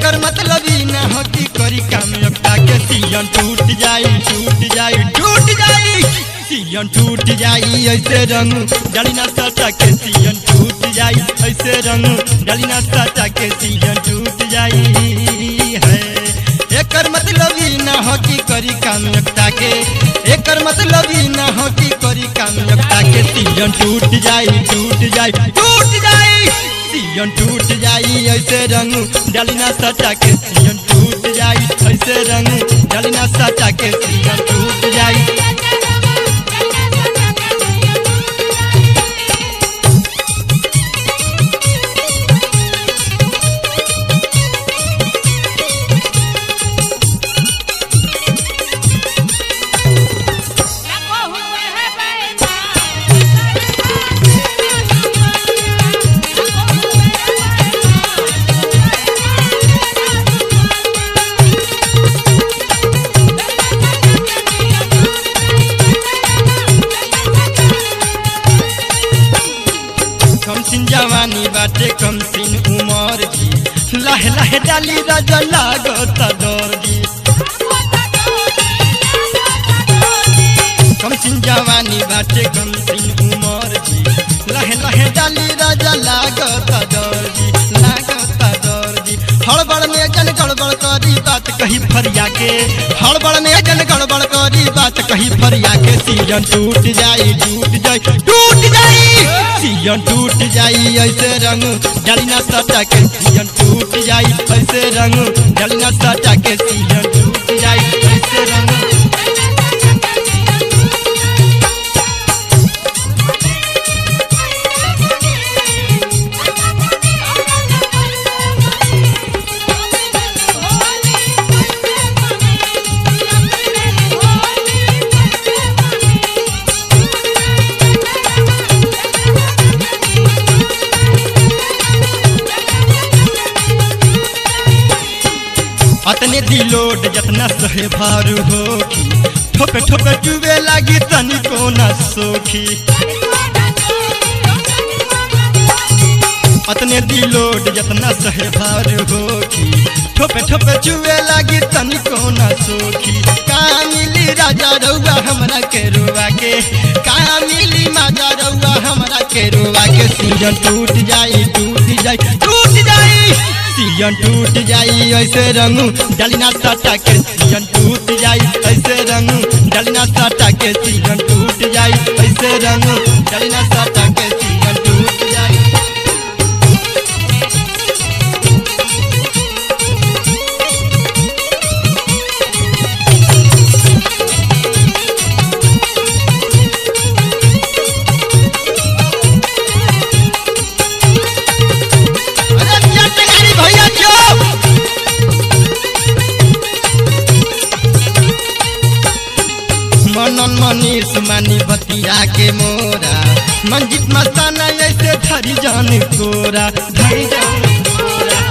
एकर मतलब ई ना हो कि करी काम एकटा के सियन टूट जाई टूट जाई टूट जाई सियन टूट जाई ऐसे रंग डाली ना सटा के सियन टूट जाई ऐसे रंग डाली ना सटा के सियन टूट जाई है एकर मतलब ई ना हो कि करी काम एकटा के एकर मतलब ई ना हो कि करी काम एकटा के सियन टूट जाई टूट जाई टूट जाई सियन टूट जाई ऐसे रंग डालिना सटा के सियन टूट जाई ऐसे रंग डालिना सटा के सियन टूट जाई कम सिन जवानी बाटे कम सिन उमर जी लाहे लाहे डाली राजा लागत डर जी कम सिन जवानी बाटे कम सिन उमर जी लाहे लाहे डाली राजा लागत डर जी लागत डर जी हड़बड़ में जन गड़बड़ करी बात कही फरिया के हड़बड़ में जन गड़बड़ करी बात कही फरिया के सीजन टूट जाई टूट जाई टूट जाई सीजन टूट जाई ऐसे रंग डालिना सटा के सीजन टूट जाई ऐसे रंग डालिना सटा के सीजन टूट जाई ऐसे रंग अतने दिलोड जतना सहे भारू होखी ठोपे ठोपे चुबे लागी तनिको न सोखी अतने दिलोड जतना सहे भारू होखी ठोपे ठोपे चुबे लागी तनिको न सोखी का मिली राजा रउआ हमरा के रुआ के का मिली माजा रउआ हमरा के रुआ के सीजन टूट जाई टूट जाई टूट जाई सीजन टूट जाई ऐसे रंग डालिना सटा के सीजन टूट जाई ऐसे रंग डालिना सटा के सीजन टूट जाई ऐसे रंग डालिना सटा के सीजन टूट जाई अरे भैया टेंगारी भैया जो मनन मनीष मानी बतिया के मोरा मंजित मस्ताना ऐसे धरी जान कोरा धरी जान कोरा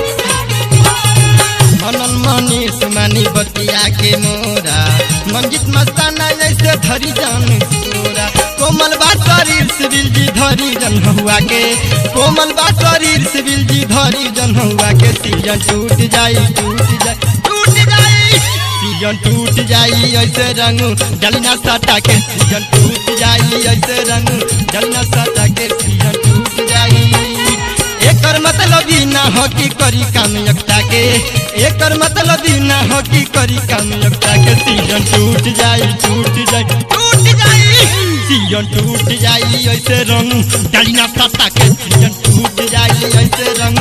मनन मनीष मानी बतिया के मोरा मंजित मस्ताना ऐसे धरी जान कोरा कोमल बा शरीर सिविल जी धरी जन हुआ के कोमल बा शरीर सिविल जी धरी जन हुआ के सीजन टूट जाई टूट जाई टूट जाई सीजन टूट जाई ऐसे रंग डलना सटा के सीजन टूट जाई ऐसे रंग डलना सटा के सीजन टूट जाई एकर मतलब ई ना हो कि करी काम एकटा के एकर मतलब ई ना हो कि करी काम एकटा के सीजन टूट जाई टूट जाई टूट जाई सीजन टूट जाई ऐसे रंग डालिना सटा के सीजन टूट जाई ऐसे रंग